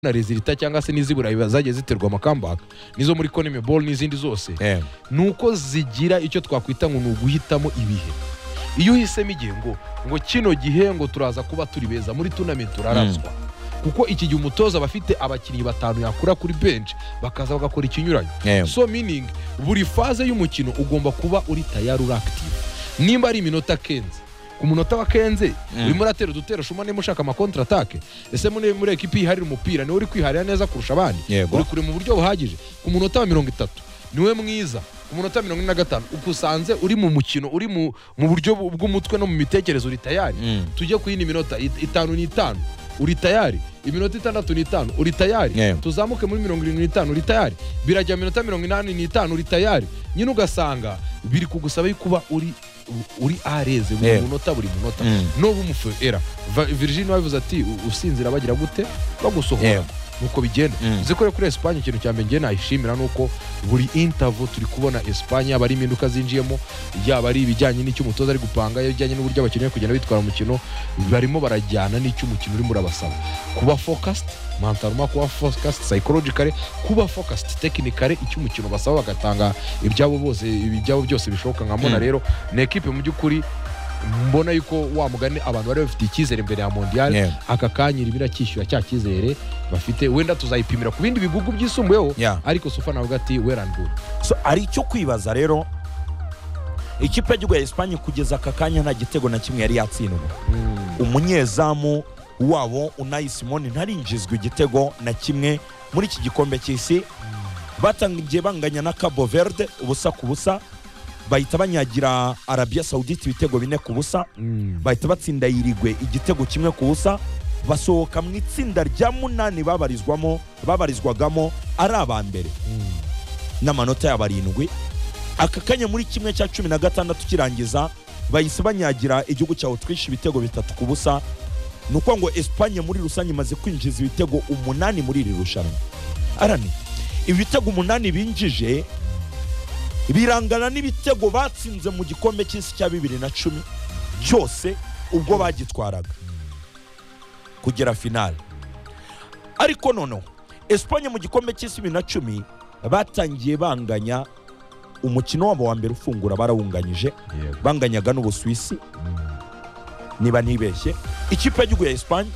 na rezilita cyangwa se n'iz'i burayi zagiye ziterwa amakambaka n'izo muri konime ball n'izindi zose Eh, ni uko zigira icyo twakwita ngo ni uguhitamo ibihe iyo uhisemo igihe ngo ngo kino gihe ngo turaza kuba turi beza muri tunamenti turarazwa kuko iki gihe umutoza aba afite abakinnyi batanu yakura kuri benshi bakaza bagakora ikinyuranye eh, so meaning buri faze y'umukino ugomba kuba uri tayari uri active nimba ari iminota kenze ku munota wa kenze Mm. urimo uratera udutero shuma niba ushaka amakontra atake ese muri muri ekipi yiharira umupira niwe uri kwiharira neza kurusha abandi Yego. uri kure mu buryo buhagije ku munota wa mirongo itatu niwe mwiza ku munota wa mirongo ine na gatanu ukusanze uri mu mukino uri mu mu buryo bu- bw'umutwe no mu mitekerezo uri tayari mm, tujye ku yindi minota it- itanu n'itanu uri tayari iminota itandatu n'itanu uri tayari Yeah. tuzamuke muri mirongo irindwi n'itanu uri tayari birajya mu minota mirongo inani n'itanu uri tayari nyine ugasanga biri kugusaba yo kuba uri uri areze buri Yeah. munota buri munota Mm. n'ubu umufuera virginia wabivuze ati "U- usinzira bagira gute bagusohora Yeah. nuko bigenda Mm. uzi ko rero kuri esipanye ikintu cya mbere ngewe nayishimira ni uko buri intervo turi kubona esipanye yaba ari impinduka zinjiyemo yaba ari ibijyanye n'icyo umutoza ari gupanga yaba ibijyanye n'uburyo abakinnyi bari kugenda bitwara mu mukino barimo barajyana n'icyo umukino urimo urabasaba kuba focused mentalma kuba focused psychologically kuba focused technically icyo umukino basaba bagatanga ibyabo bose ibyabo byose bishoboka nkabona Mm. rero ni ekipe mu by'ukuri mbona yuko wa mugani abantu bari bafitiye icyizere imbere ya mondial Yeah. aka kanya irimo irakishyura cya cyizere bafite wenda tuzayipimira ku bindi bihugu byisumbuyeho yeah. ariko sofa navuga ati werandure So, hari icyo kwibaza rero ikipe y'igihugu ya esipanye kugeza aka kanya nta gitego na kimwe yari yatsindwa umunyezamu wabo unayi simoni ntarinjizwa igitego na kimwe muri iki gikombe cy'isi batangiye banganya na cabo verde ubusa ku busa bahita banyagira arabia saudite ibitego bine ku busa bahita batsinda yirigwe igitego kimwe ku busa basohoka mu itsinda rya munani babarizwamo babarizwagamo ari aba mbere n'amanota yabo arindwi aka kanya muri kimwe cya cumi na gatandatu kirangiza bahise banyagira igihugu cya otwishe ibitego bitatu ku busa ni ukuvuga ngo esipanye muri rusange imaze kwinjiza ibitego umunani muri iri rushanwa arani ibitego umunani binjije birangana n'ibitego batsinze mu gikombe cy'isi cya bibiri na cumi cyose ubwo bagitwaraga kugera finale ariko noneho esipanye mu gikombe cy'isi bibiri na cumi batangiye banganya umukino wabo wa mbere ufungura barawunganyije banganyaga n'ubusuwisi niba ntibeshye ikipe y'igihugu ya esipanye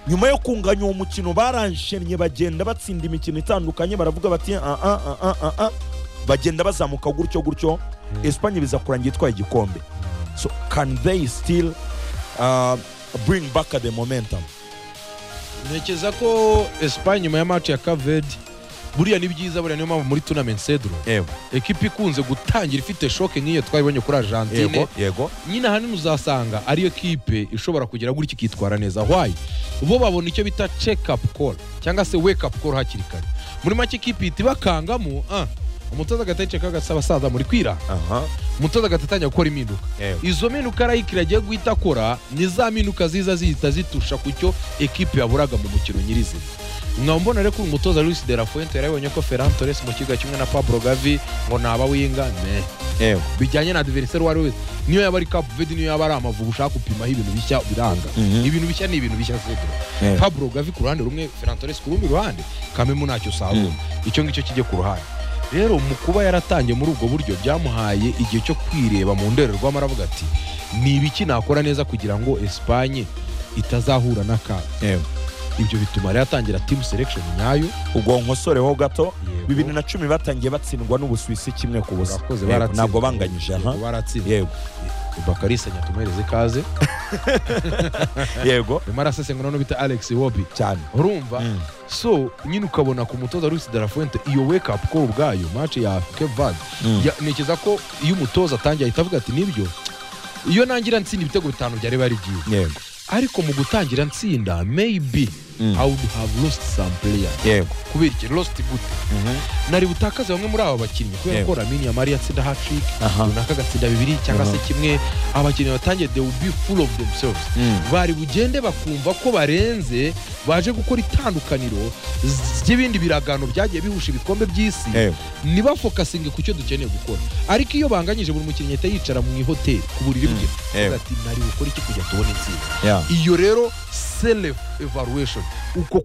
nyuma yo kunganya uwo mukino baranshennye bagenda batsinda imikino itandukanye baravuga bati "Ah, ah, ah, ah, ah, ah." bagenda bazamuka gutyo gutyo esipanye biza kurangira itwaye igikombe so can they still uh, bring back the momentum ntekereza ko esipanye nyuma ya maci ya kavedi buriya ni byiza buriya niyo mpamvu muri tunamenti sedro yego ekipa ikunze gutangira ifite shoke nk'iyo twabibonye kuri argentine yego nyine ahanini uzasanga ariyo kipe ishobora kugera gutya ikitwara neza wayi bo babona icyo bita check up call cyangwa se wake up call hakiri kare muri make ikipe ihita ibakangamo ah, umutoza agahita yiceka agasaba abasaza muri kwira aha umutoza agahita atangira gukora impinduka yego izo mpinduka arayikira agiye guhita akora ni za mpinduka ziza zihita zitusha ku cyo ekipe yaburaga mu mukino nyirizina nkaba mbona rero ko uyu mutoza Luis de la Fuente yarabonye ko Ferran Torres mu kibuga kimwe na Pablo Gavi ngo ntaba winga meh yego bijyanye na adversary uwo ari we wese niyo yaba ari Cape Verde niyo yaba ari amavubi ushaka gupimaho ibintu bishya biranga Mhm. ibintu bishya ni ibintu bishya Cedro Yeah. Pablo Gavi ku ruhande rumwe Ferran Torres ku rundi ruhande Kamemu ntacyo usabona icyo ngicyo kijye ku ruhande rero mu kuba yaratangiye muri ubwo buryo byamuhaye igihe cyo kwireba mu ndorerwamo aravuga ati ni ibiki nakora neza kugira ngo Espagne itazahura n'akaga yego ibyo bituma rero atangira team selection nyayo Yego. bibiri na cumi batangiye batsindwa n'ubusuwisi kimwe ku busa Urakoze, Yego, baratsinze. ntabwo banganyije aha Yego, baratsinze yego bakarisenya tumuhereze ikaze yego arimo arasesengura n'uwo bita Alex Iwobi cyane urumva Mm. so nyine ukabona ku mutoza Luis de la Fuente iyo wake up call ubwayo match ya Cape Verde Mm. ya- ntekereza ko iyo umutoza atangiye ahita avuga ati nibyo iyo nangira ntsinda ibitego bitanu byari bari byiza yego ariko mu gutangira ntsinda maybe Mm. I would have lost some player yego kubera iki lost gute Mhm. nari butakaze bamwe muri aba bakinnyi kubera Yego. ko Lamine Yamal yatsinda hat-trick Aha. runaka agatsinda bibiri cyangwa se Aha. kimwe abakinnyi batangiye they will be full of themselves Mm. bari bugende bakumva ko barenze baje gukora itandukaniro z- ry'ibindi biragano byagiye bihusha ibikombe by'isi yego nibafokasinge ku cyo dukeneye gukora ariko iyo banganyije buri mukinnyi ahita yicara mu ihoteli ku buriri bwe Mm, yego. avuga ati nari gukora iki kujya tubona insinzi yeah. iyo rero self evaluation uko